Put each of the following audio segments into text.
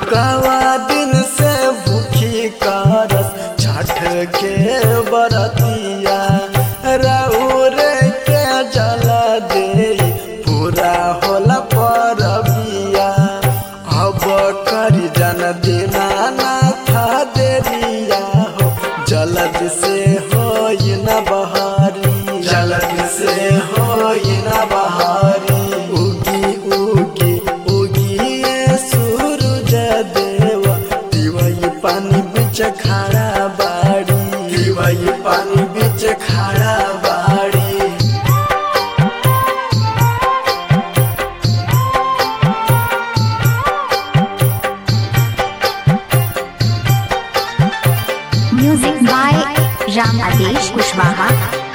कवा दिन से भूखी करस छठ के बरतिया राउर के जल दे पूरा होला परबिया अब करी जन दीनानाथ देरिया हो जलद से हो न बहारी जलद से हो न बहारी उगी उगी उगी ये सूरज देव दिवई पानी बिच खड़ा बाड़ी दिवई पानी बिच खड़ा बाड़ी Music by Ram Adesh Kushwaha.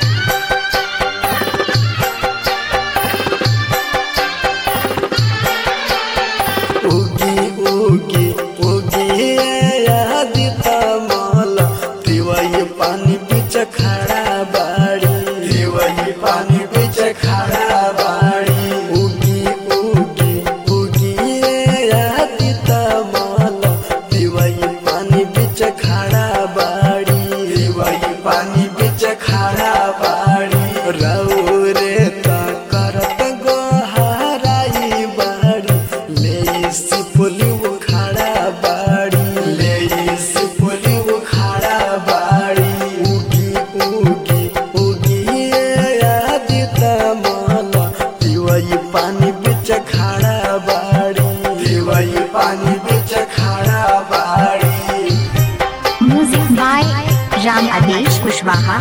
उगी उगी उगी आदित मल दिवई पानी बिच खड़ा बाड़ी दिवई पानी बिच खड़ा बाड़ी उगी उगी उगी आदित मल दिवई पानी बिच खड़ा बाड़ी दिवई पानी बिच खड़ा बाड़ी रौरे त करत गोहाराई बाड़ी ले सिपुली उखाड़ा बाड़ी ले सिपुली उखाड़ा बाड़ी उगी उगी उगी आदित मल दिवई पानी बिच खड़ा बाड़ी दिवई पानी बिच खड़ा बाड़ी Music by Ram Adesh Kushwaha.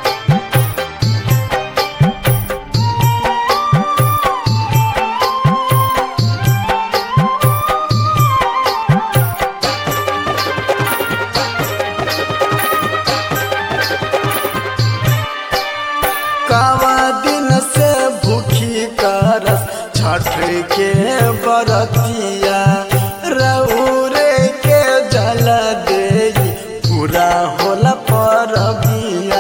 कावा दिन से भूखी करस छठ के बरतिया रौरे के जल दे पूरा होला परबिया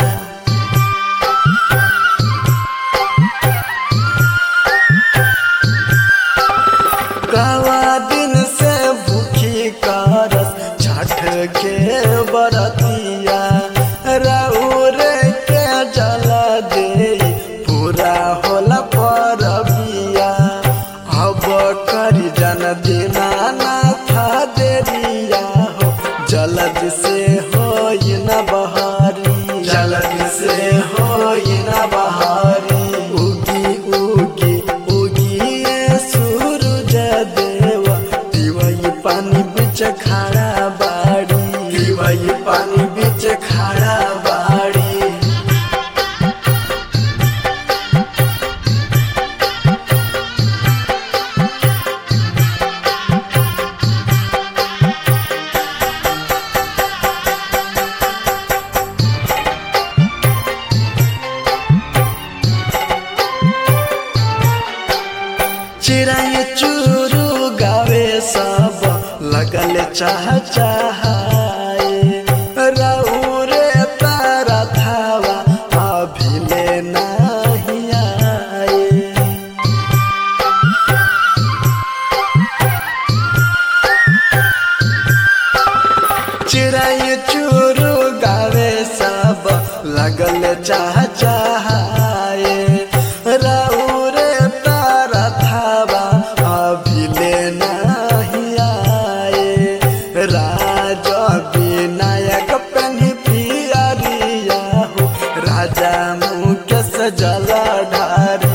कावा दिन से भूखी करस छठ के बरतिया रौर के जल दे पूरा होला परबिया अब करी जन दीनानाथ देरिया हो जलद से हो न बहारी जलद से हो न बहारी उगी उगी उगी ये सूरज देव दिवई पानी बिच खड़ा बाड़ी दिवई पानी बिच खड़ा बाड़ी चिड़ै चूरू गावे सब लगल चाह चाहे रौरे तारा थावा अभिले नाही आए चिड़ै चूरू गावे सब लगल चाह चाहे रौरे तारा थावा अभिले नाही आए राज विनायक पेन्ही पियरिया हो राजा मुकेश जल ढार